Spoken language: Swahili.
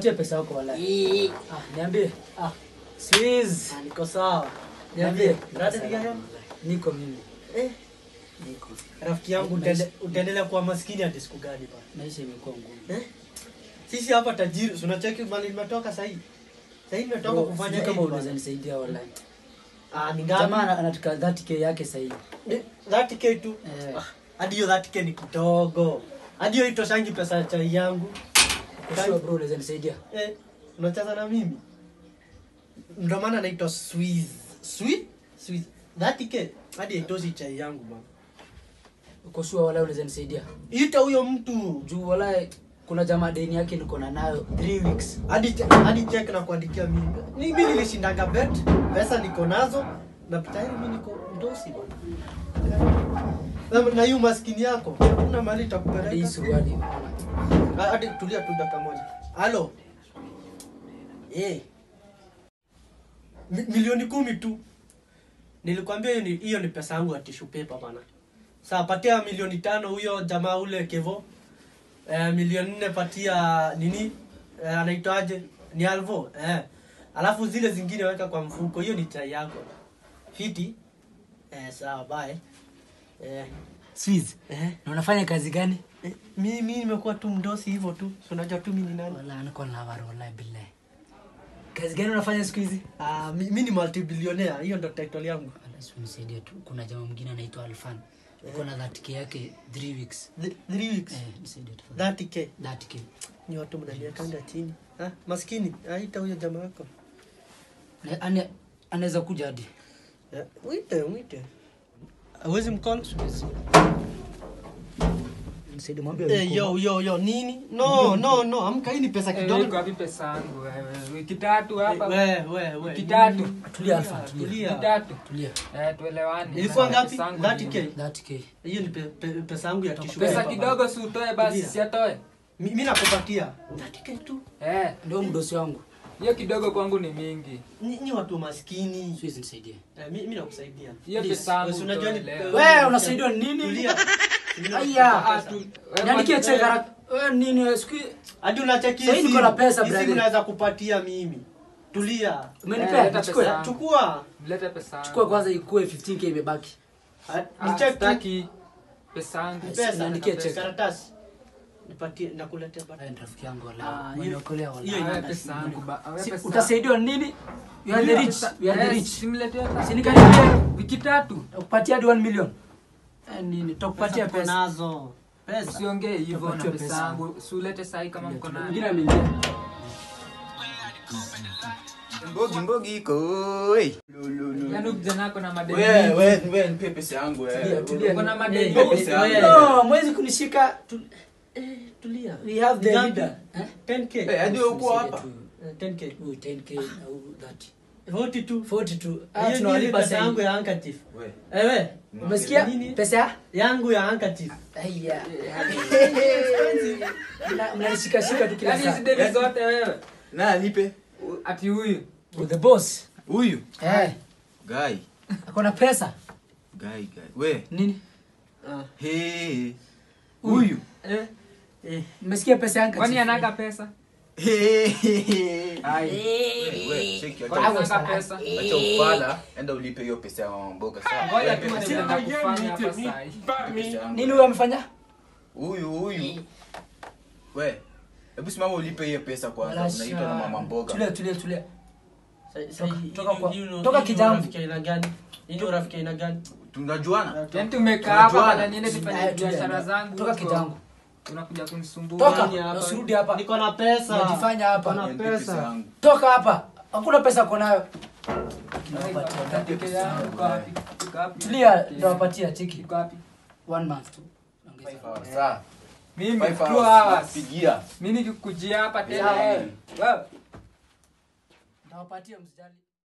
nikupatie pesa yako wala. Ah, niambie. Ah, Squeeze. ah, niko sawa. Niambie. Rada ni gani? Niko mimi. Eh, Niko. rafiki yangu utaende- utaendelea kuwa maskini hadi siku gani bana? Maisha imekuwa ngumu. Eh? Sisi hapa tajiri, si unacheki mali nimetoka sahii. Sahii nimetoka Bro, kufanya sijui kama hivi unaweza bana. nisaidia wala. Ah, ni Jamaa ngapi? ana- anataka 30k yake sasa hivi. Ni 30k tu. Eh. Ah, Hadi hiyo 30k ni kidogo. Hadi hiyo itoshangi pesa ya chai yangu. Kwa bro unaweza nisaidia? Eh, unacheza na mimi? Ndio maana naitwa Swiss. Swiss? Swiss. 30k hadi haitoshi chai yangu bana. Uko sure wala unaweza nisaidia? Ita huyo mtu. Juu wala kuna jamaa deni yake niko na nayo 3 weeks. hadi hadi check na kuandikia mimi Ni- mimi nilishindanga bet pesa niko nazo na tayari mimi niko mdosi bwana na, na hiyo maskini yako kuna mali Hii itakupeleka suruali. Ah, hadi tulia tu dakika moja halo eh Mi, milioni kumi tu nilikwambia hiyo ni hiyo ni pesa yangu ya tissue paper bana saa patia milioni tano huyo jamaa ule kevo eh, milioni nne patia nini eh, anaitwaje ni alvo eh. alafu zile zingine weka kwa mfuko hiyo ni chai yako fiti eh, sawa bye eh, Squeeze. eh. Na unafanya kazi gani? Eh, mi mi nimekuwa tu mdosi hivyo tu Si unajua tu mi ni nani Wala niko na habari wallahi billahi. Kazi gani unafanya siku hizi? Ah, mi, mi ni multibillionaire hiyo ndo title yangu Wala si unisaidie tu. Kuna jamaa mwingine anaitwa Alfan. Uko na 30k yake 3 weeks. Th- three weeks Eh, nisaidie tafadhali. 30k 30k. ni watu mnaniekanga chini ah, maskini aita huyo jamaa wako Na- ane- Anaweza kuja hadi. Eh, mwite mwite awezi mkono Nisaidie mwambie. Eh, yo yo yo nini no no no amka hii ni pesa Eh, kidogo iko wapi pesa yangu wewe? Wiki tatu hapa. we we we Wiki tatu. Tulia Alfa, tulia. Wiki tulia tatu. Tulia. Eh, tuelewane. ilikuwa Pesa ngapi yangu 30k 30k. hiyo ni pe, pe, pesa yangu ya tishu Pesa kidogo si utoe basi Tulia. si atoe. mi, mi nakupatia 30k tu Eh, Ndio mdosi wangu. hiyo kidogo kwangu ni mingi. ni, ni watu maskini Siwezi nisaidie. eh, mi, mi nakusaidia Hiyo Please, pesa yangu wewe si unajua ni- utoe leo. Wewe unasaidiwa nini? Tulia. Mimi Aya, nakupa Ah, pesa. tu- wewe Niandikie mwanzo- check haraka. Wewe nini wewe siku hadi unacheki Sasa hii niko na pesa, hizi brother. unaweza kupatia mimi tulia Eh, umenipea? leta Nichukue. pesa. chukua Mlete pesa yangu. Chukua kwanza ikue 15k imebaki. Ah, Ah, ni check tu. sitaki pesa yangu. pesa niandikie na check. karatasi nipatie nakuletea baadaye. Wewe ni rafiki yangu Ah, wala. hiyo- Umeniokolea wala. hiyo Wewe ina- pesa yangu ba- wewe Si- pesa- Utasaidiwa nini? You are the rich. Pesa- You are the eh, rich. simletee pesa. Si nikaribia Wiki tatu. kupatia hadi 1 million. Eh, nini? Tutakupatia tuko pesa. nazo pesa Usiongee hivyo na Utapatiwa pesa pesa. yangu. Si ulete sahi kama mko Mwingine nayo. ameingia. Mbogi mbogi iko oi. Yaani kijana ako na madeni. Wewe wewe wewe nipe pesa yangu Tulia, wewe. tulia. Uko na Eh, madeni. Nipe pesa yangu. No, mwezi kunishika. Tu- eh, tulia We have the Ngapi? leader. Eh? 10k Eh, hadi wewe uko hapa. Eh, 10k Huyu 10k au 30. 42 42. Ah, hiyo ni tunawalipa pesa sasa. yangu ya handkerchief Wewe. ewe Umesikia? Nini? Pesa ya? yangu ya handkerchief Aya. Mna- Mnanishikashika tu kila Yaani hizi saa. deni zote wewe. Na nipe. Ati huyu. With the boss. Huyu. Eh, Guy. akona pesa. Guy guy. Wewe. Nini? Ah. Hey. Huyu. eh eh Mmesikia pesa yangu? Kwani anaka pesa? Hey. Ai. Wewe cheki Kwani acha. anaka pesa? Acha ufala. Enda ulipe hiyo pesa ya mama mboga sawa. Ngoja Wewe tu nipe pesa nenda yangu. kufanya hapa sahi. Nipe pesa yangu. Nini huyo amefanya? Huyu huyu. Wewe. Hebu simama ulipe hiyo pesa kwanza. Unaitwa na mama mboga. Tulia, tulia, tulia. Sa- sa- Toka- hii- toka kwa- hii ni- toka hii ni kijambo. urafiki aina gani hii ni urafiki aina gani Tunajuana. Yaani tumekaa hapa Tunajuana. bana niende tufanye Eh, tulia. biashara zangu. Toka huko. kijangu. Unakuja kunisumbua. Toka. Nini hapa? Usirudi hapa. niko na pesa Unajifanya hapa. Niko na Nipe pesa pesa yangu. Toka hapa. Hakuna pesa uko nayo. Iko wapi? Iko wapi? Tulia, ndio wapatia cheki. Iko wapi? One month tu. Ongeza. Sawa, sawa. Mimi Five two hours. hours. Pigia. Mimi nikikujia hapa tena. Sawa. Wewe Nitawapatia msijali.